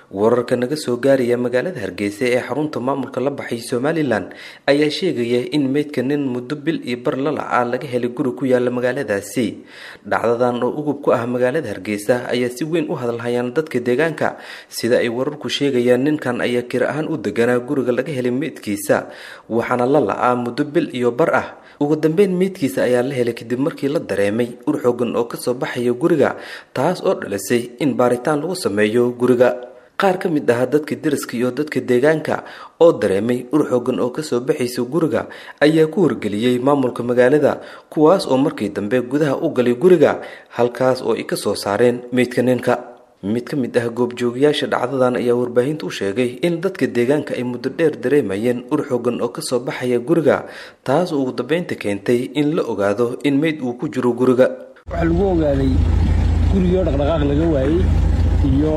wararka naga soo gaaraya magaalada hargeysa ee xarunta maamulka la baxay somalilan ayaa sheegaya in meydka nin muddo bil iyo bar lalaca laga helay guri ku yaala magaaladaasi dhacdadan oo ugub ku ah magaalada hargeysa ayaa si weyn u hadalhayaan dadka deegaanka sida ay wararku sheegayaan ninkan ayaa kir ahaan u deganaa guriga laga helay meydkiisa waxaana la la-aa muddo bil iyo bar ah ugu dambeyn meydkiisa ayaa la helay kadib markii la dareemay ur xoogan oo kasoo baxaya guriga taas oo dhalisay in baaritaan lagu sameeyo guriga qaar ka mid ah dadka deriska iyo dadka deegaanka oo dareemay ur xoogan oo kasoo baxaysa guriga ayaa ku wargeliyey maamulka magaalada kuwaas oo markii dambe gudaha u galay guriga halkaas oo ay kasoo saareen meydka ninka mid ka mid ah goobjoogayaasha dhacdadan ayaa warbaahinta u sheegay in dadka deegaanka ay muddo dheer dareemayeen ur xoogan oo kasoo baxaya guriga taas oo ugu dambeynta keentay in la ogaado in meyd uu ku jiro guriga waxaa lagu ogaaday gurigoo dhaqdhaqaaq laga waayey iyo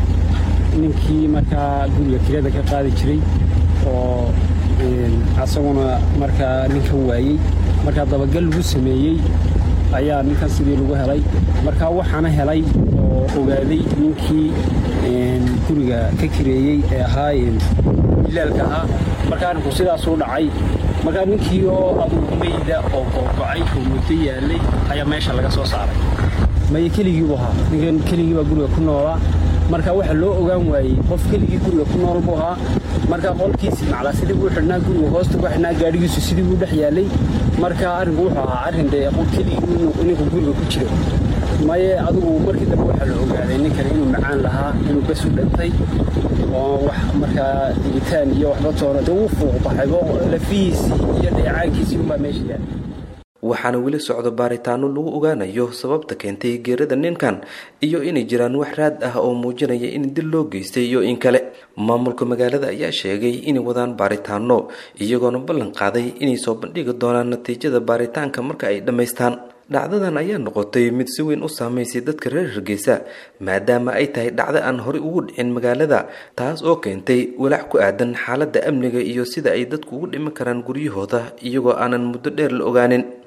ninkii markaa guriga kirada ka qaadi jiray oo asaguna markaa ninkan waayey markaa dabagal lagu sameeyey ayaa ninkan sidii lagu helay markaa waxaana helay oo ogaaday ninkii guriga ka kireeyey ee ahaa ilaalka ahaa markaa arrinku sidaasuu dhacay markaa ninkii oo adugu meyda oo googocay oo muddo yaalay ayaa meesha laga soo saaray maye keligiibu ahaa ninkan keligii baa guriga ku noolaa marka waxa loo ogaan waayey qof keligii guriga ku nool buu ahaa marka qolkiisii maclaa sidii buu xidhnaa guriga hoosta ku xidhnaa gaadhigiisu sidii buu dhex yaalay marka arrinku wuxuu ahaa arrin dee qof keligii ninku guriga ku jiro maye adigu markii dambe waxaa la ogaaday ninkan inuu macaan lahaa inuu basu dhintay oo wax markaa digitaan iyo waxba toona dee wuu fuuq baxaybo lafihiisii iyo dheecaankiisii unbaa meesha yaala waxaana weli socdo baaritaano lagu ogaanayo sababta keentay geerada ninkan iyo inay jiraan wax raad ah oo muujinaya in dil loo geystay iyo in kale maamulka magaalada ayaa sheegay inay wadaan baaritaano iyagoona ballan qaaday inay soo bandhigi doonaan natiijada baaritaanka marka ay dhammaystaan dhacdadan ayaa noqotay mid si weyn u saamaysay dadka reer hargeysa maadaama ay tahay dhacdo aan horey ugu dhicin magaalada taas oo keentay walaac ku aadan xaaladda amniga iyo sida ay dadku ugu dhiman karaan guryahooda iyagoo aanan muddo dheer la ogaanin